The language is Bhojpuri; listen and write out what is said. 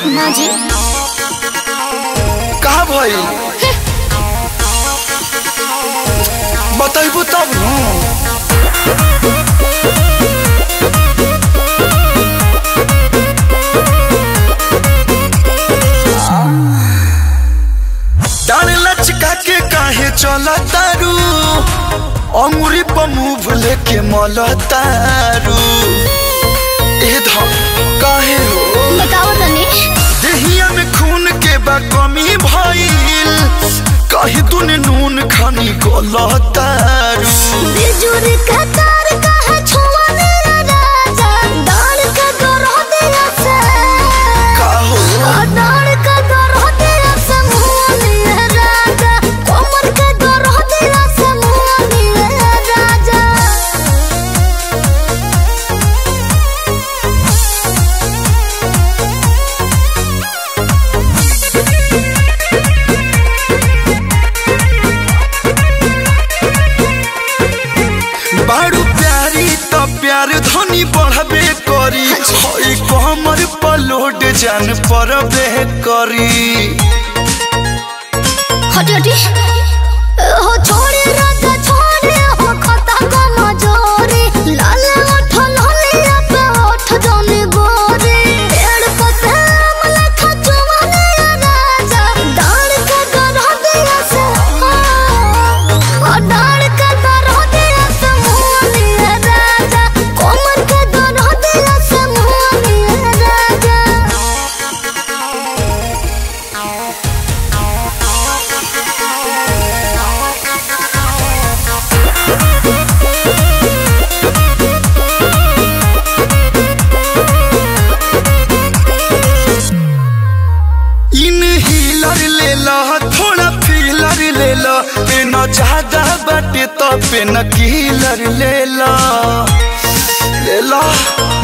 ना जी कहा भइल बताइबू तब न डाल लचका के काहे चला तारू अंगुरी पर मुंह लेके मल तारू ए ध काहे हो बताओ तनी देहिया में खून के बा कमी भइल कहीं तूने नून खानी गलतारू बिजुर का तार कहा छुआ मेरा राजा डाल का गरो दिया से का हो डाल का गरो दिया से मुंह मेरा राजा कोमर का गरो दिया से मुंह मेरा राजा बारू प्यारी त प्यार धनी बढ़बे करी हई कमर पर लोड जान परबे करी हटी हटी हो छोड़े राजा छोड़े हो खता को मजोरे लाल ओठ लालिया पे ओठ जाने गोरे पेड़ पते अमला खचुआ ने राजा डाल के गरो दिया से ओ डाल के गरो दिया से मोनी राजा कोमर के गरो दिया से मोनी राजा इन हीलर ले ला थोड़ा फीलर ले ला पेन ज्यादा बाटे तो पेन कीलर ले ला ले ला